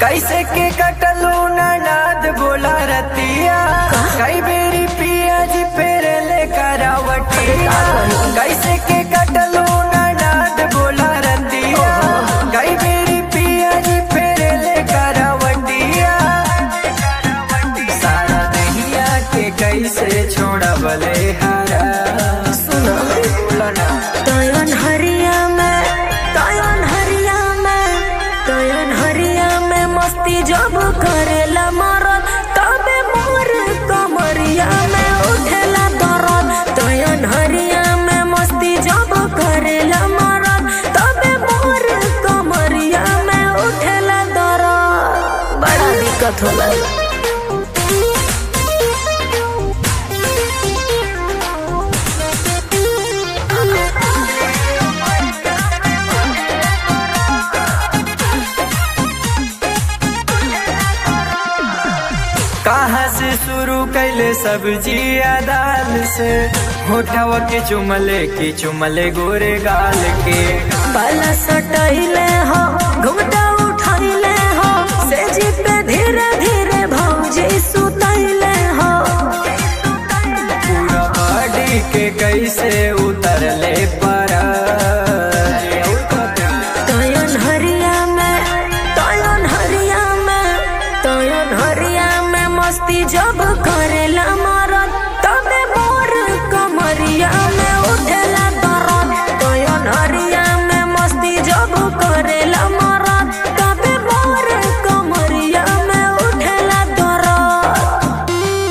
कैसे के कटलू नाद बोला रतिया कई बेरी पिया जी फेरे ले करावटिया कैसे के कटलू नाद बोला रतिया कई बेरी पिया जी फेरे ले करावटिया सारा दहिया के कैसे छोड़बले हरा सुना बोला ना तयन हरिया में तयन हरिया में तयन हरिया में मस्ती जब करेला मरद तबे मोर कमरिया में उठेला दरद तयन हरिया में मस्ती जब करेला मरद तबे मोर कमरिया में उठेला दरद बड़ा दिक्कत होला कहाँ से शुरू कैले सब्जी दाल से होठवा के चुमले के चुमले गोरे गाल के पाला सटैले हो घुमटा उठैले हो से जी पे धीरे धीरे भौजी सुतैले हो पूरा बॉडी के कैसे उतरले पर तयन हरिया में तयन हरिया में तयन हरिया में मस्ती जब करेला मरद तबे मोर कमरिया में उठेला दरद तयन हरिया में मस्ती जब करेला मरद तबे मोर कमरिया में उठेला दरद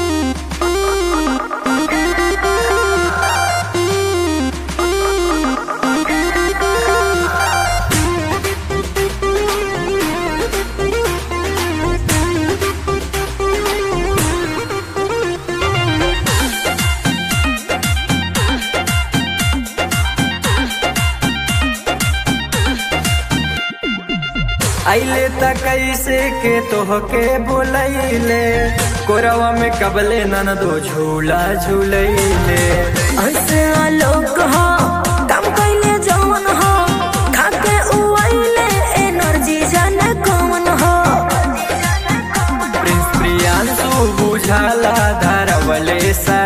अले त कैसे के तोहके बोलैले कोरवा में कबले नन दो झूला झूलैले ऐसे आलोक हो काम कैले जवन हो खाके उइले एनर्जी जाने कौन हो प्रिंस प्रियांशु बुझाला धरवले सा